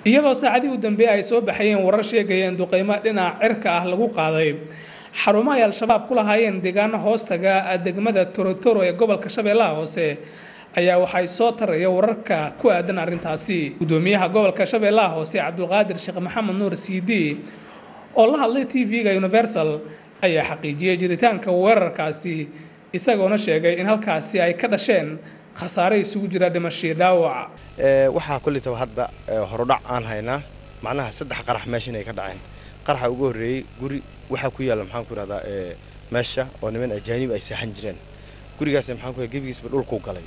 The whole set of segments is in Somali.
iyadoo saacadii u dambeeyey ay soo baxayeen warar sheegaya in duqeymo dhinaca cirka ah lagu qaaday xarumo ay al-shabaab ku lahaayeen deegaano hoostaga degmada torotoro ee gobolka shabeellaha hoose ayaa waxay soo taraya wararka ku aadan arrintaasi gudoomiyaha gobolka shabeellaha hoose cabdulqaadir sheekh maxamed nuur siidi oo la hadlay t v-ga universal ayaa xaqiijiyey jiritaanka weerarkaasi isagoona sheegay in halkaasi ay ka dhasheen khasaare isugu jira dhimashii dhaawac waxaa kulitaba hadda horudhac aan haynaa macnaha saddex qarax meesha inay ka dhaceen qaraxa ugu horreeyey guri waxaa ku yaalla maxaan ku ihahdaa meesha oo niman ajaanib ay seexan jireen gurigaas maxaan ku gebigiisba dhulku galay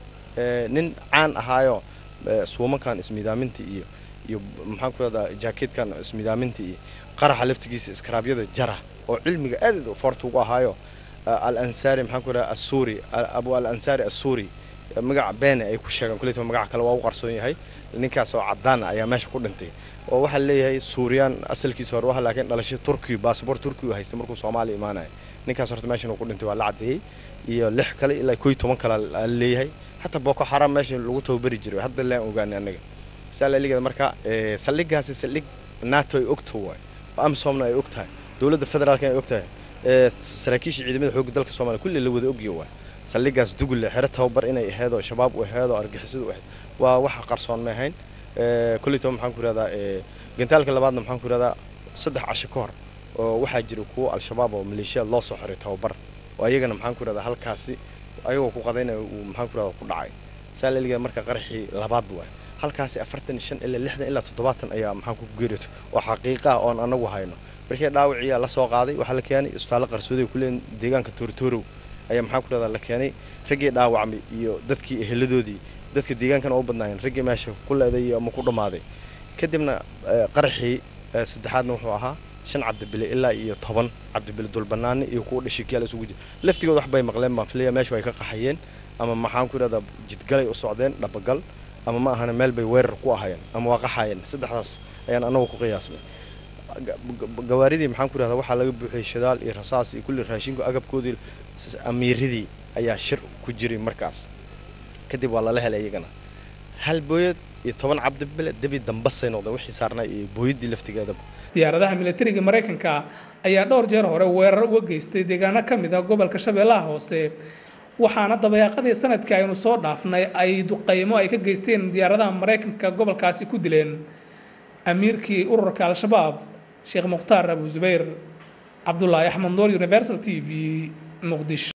nin caan ahaayo suumankan ismidaaminta iyo iyo maxaan ku ihahdaa jaakeedkan ismidaaminta iyo qaraxa laftigiisa iskaraabyada jara oo cilmiga aad foorta ugu ahaayo al ansaari maxaan ku ihahdaa assuuri abu al ansaari assuuri magaca beene ay ku sheegaan kuleytaba magaca kale waa u qarsoon yahay ninkaas oo caddaana ayaa meesha ku dhintay oo waxaa leeyahay suuriyaan asalkiisa hore waxa laakiin dhalasho turkiya baasabor turkiya u haysta markuu soomaaliya imaanaya ninkaas horta meeshan uu ku dhintay waa la caddeeyey iyo lix kale ilaa koo iyo toban kale aa leeyahay hataa boko xaram meesha lagu tababari jiray hadda laan ogaanay annaga saa laaligeeda marka saldhigaasi saldhig nato ay ogta waay oo amsomna ay og tahay dowladda federaalka ay og tahay saraakiisha ciidamada xoogga dalka soomaaliya kulli la wada ogya waay saldhigaas dugulle xero tababar inay ahayd oo shabaab u ahayd oo argixisadu ahayd waa waxa qarsoon ma ahayn kolleytaba maxaan ku ihahdaa gantaalka labaadna maxaan ku ihahdaa saddex casho ka hor oo waxaa jira kuwo al-shabaab oo maleeshiyaad loo soo xiray tababar oo ayagana maxaan ku ihahdaa halkaasi ayagoo ku qadaynaya uu maxaan ku ihahdaa ku dhacay saa laligeeda marka qaraxii labaad waay halkaasi afartan shan ilaa lixdan ilaa toddobaatan ayaa maxaan ku geerito oo xaqiiqa ah oon anagu hayno markii dhaawiciyaa la soo qaaday waxaa la keenay isbitaallo qarsooday kuleen deegaanka toortoorow ayaa maxaan ku ihahdaa la keenay raggii dhaawacmay iyo dadkii eheladoodii dadka deegaankana u badnaayeen raggii meesha ku leeday ama ku dhammaaday kadibna qaraxii saddexaadna wuxuu ahaa shan cabdibile ilaa iyo toban cabdibile dulbanaani iyo kuwa dhashikiyaal isugu jira laftigood wax bay maqleen baan filaya meesha ay ka qaxayeen ama maxaan ku idhahdaa jidgalay u socdeen dhabagal ama ma ahana meel bay weerar ku ahayeen ama waa qaxayeen saddexdaas ayaan anagu ku qiyaasnay gawaaridii maxaan ku idhahdaa waxaa laga buuxiyey shidaal iyo rasaas iyo kulli raashinku agabkoodii amiiradii ayaa shir ku jiray markaas kadib waa lala helay iyagana hal booyad iyo toban cabdibile debi dambasay noqdeen wixii saarnaa iyo booyaddii laftigeedaba diyaaradaha militariga maraykanka ayaa dhowr jeer hore weerar uga geystay deegaano ka mid ah gobolka shabeellaha hoose waxaana dabayaaqadii sanadkii aynu soo dhaafnay ay duqeymo ay ka geysteen diyaaradaha maraykanka gobolkaasi ku dileen amiirkii ururka al-shabaab sheekh mukhtaar abu zubayr cabdulaahi axmed noor universal t v muqdisho